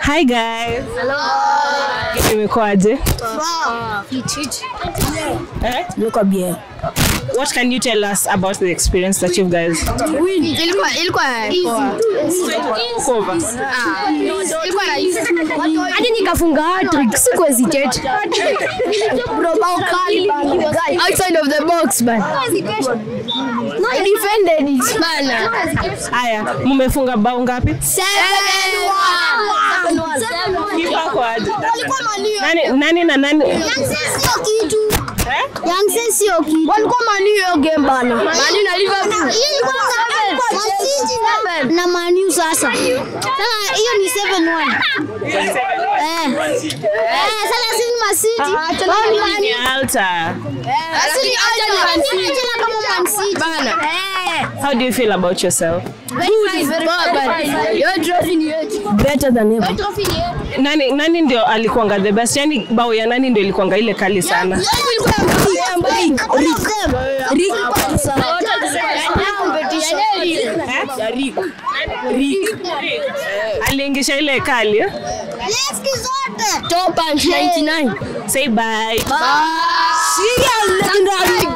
Hi guys. Imekuwaje? Eh? Ilikuwa bien. What can you tell us about the experience that you guys Ilikuwa ilikuwa cover? ilikuwa rahisi. Hadi nikafunga hat-trick, siku hesitate. Bro, bao kali bana. Outside of the box man. I defended it. Bana. Haya, mumefunga bao ngapi? Kipa kwaje? Nani nani na nani? Sio kitu. Eh? Young sio kitu. Walikuwa Man U hiyo game bana. Man U na Liverpool. Hiyo ilikuwa Man City na- na Man U sasa. Sasa hiyo ni 7-1. Eh. Eh, sasa sisi Man City. Wao ni Man Ni U. Alta. Lakini acha ni Man City. Wanacheza kama Man City. Bana. Eh. How do you feel about yourself? Poa bana. Yo trophy ni yetu. Better than ever. Trophy ni yetu. Nani nani ndio alikuanga the best? Yani bao ya nani ndio ilikuanga ile kali sana? Ilikuwa ya Mbappe. All of them. Rick. Aliingisha ile kali. eh? Leski zote. Top punch 99. Say bye. Serial legendary.